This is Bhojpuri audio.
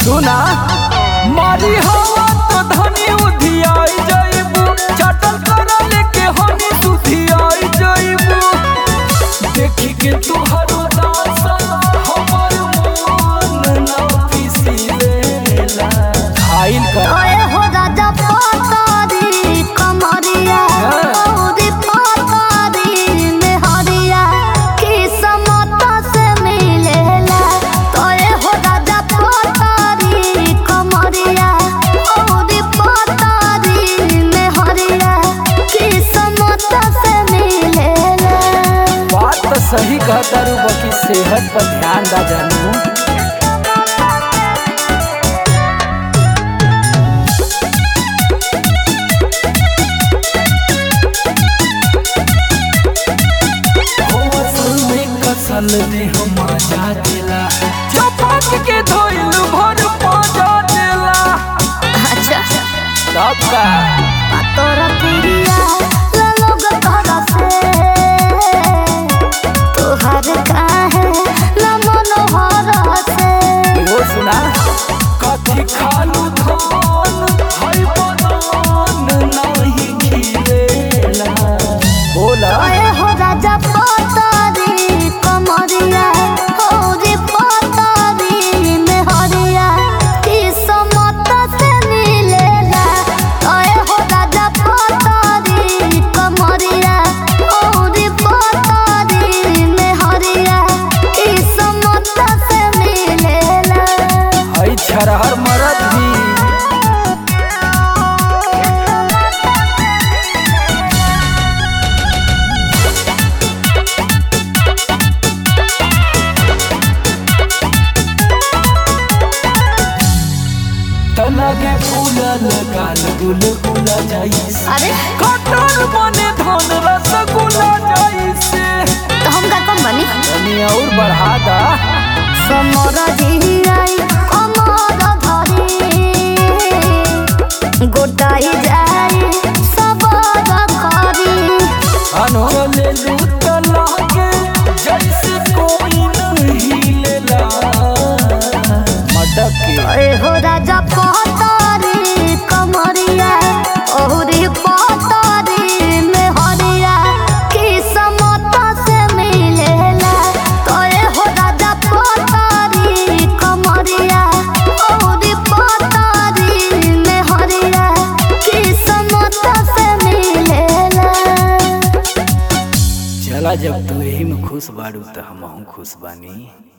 सुना मारी हवा तो धनी उधियाई जइबू चटल करा लेके हनी सुधियाई जइबू देखी के तुहरो दासा हमर मन ना पिसीलेला खाइल कर ओए हो राजा पतारी कमरिया औरी पतारी मेहरिया किस्मत से मिलेला तोए हो राजा पतारी कमरिया औरी पतारी मेहरिया किस्मत से मिलेला बात तो सही कहता रू बाकी सेहत पर ध्यान दा जानू कसल दे हम मजा देला चपाक के धोइल भर पाजा देला अच्छा सब का तोरा प्रिया लोग तोरा से तोहर काहे न मनोहर से वो सुना कथी खालू धान हई बदान नहीं खिलेला बोला ओए हो राजा पतारी कमरिया होरी पतारी मेहरिया किस्मत से मिलेला ओए हो राजा पतारी कमरिया होरी पतारी मेहरिया किस्मत से मिलेला हई छरहर मरद भी तलगे फूलल गाल गुल गुला जाइस अरे कटर बने धन रसगुल्ला जाइसे तो हम का कम बनी तनी और बढ़ा दा समर जियाई अमर धरी गोटाई जाई सबर करी अनो चले लूट लागे जैसे कोई नहीं लेला मटक के ए हो राजा पतारी कमरिया ओहरी पतारी में हरिया किस्मत से मिलेला तो ए हो राजा पतारी कमरिया ओहरी पतारी में हरिया किस्मत से मिलेला चला जब तू यही में खुश बाड़ू तो हम खुश बानी